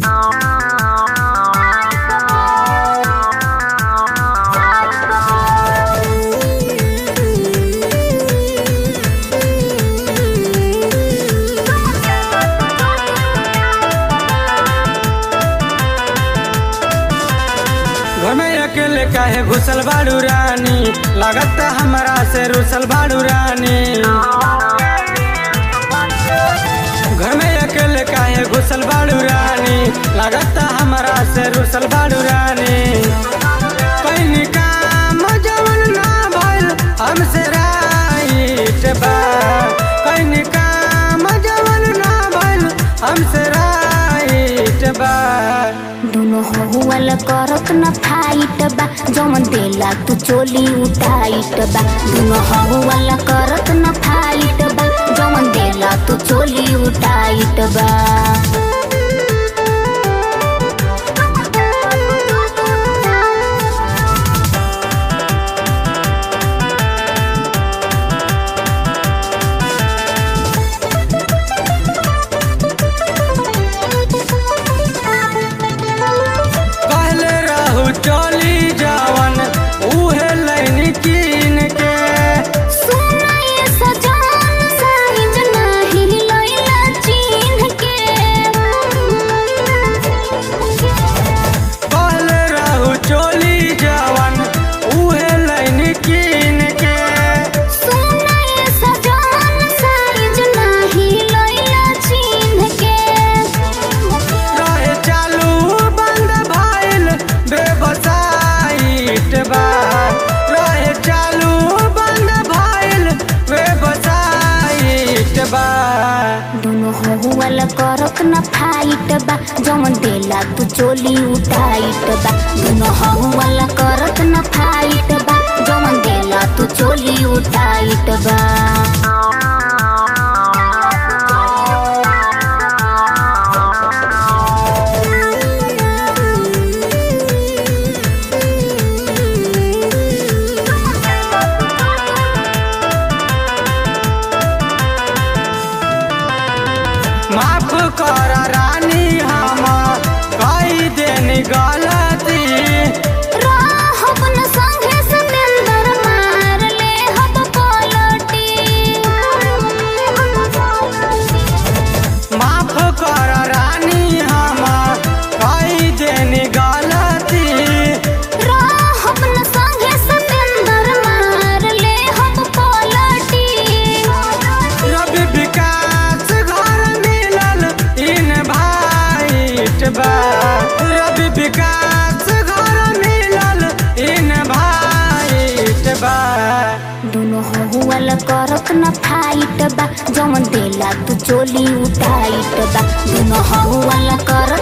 घर में अकेले काहे घुसल बाड़ू रानी लागत हमरा से रुसल बाड़ू रानी घर में अकेले काहे घुसल बाड़ू रानी लागत हमरा से रुसल बाड़ू रानी कहीं काम जवन ना भइल हमसे राइट बा कहीं काम जवन ना भइल हमसे राइट बा दुनो हुअल करत न फाइट बा जमन देला तू चोली उठाइट बा दुनो हुअल करत न फाइट बा जमन देला तू चोली उठाइट बा कहले रहू चली जावन उहे लैनी कीन के सुनाए सजान साइज नाही लैला चिन्ह के कहले रहू चली जावन उहे लैनी कीन के सुनाए सजान साइज नाही लैला चिन्ह के रहे चालू बंद भइल बेबसाइट बा रहे चालू बंद भइल बेबसाइट बा दुनो हुअल करत न फाइट बा जमन देला तू चोली उठाइट बा दुनो हुअल करत न फाइट बा जमन देला तू चोली उठाइट बा माफ कर रानी हम कई देनी गलती राहब न संगे सतेंदर मार ले हब पलटी माफ कर रानी हम कई देनी गलती राहब न संगे सतेंदर मार ले हब पलटी रवि विकास घर मिलल इन भाइट बा रवि विकास घर मिलल इन भाइट बा दुनो हुअल करत न फाइट बा जमन देला तू चोली उठाइट बा दुनो हुअल करत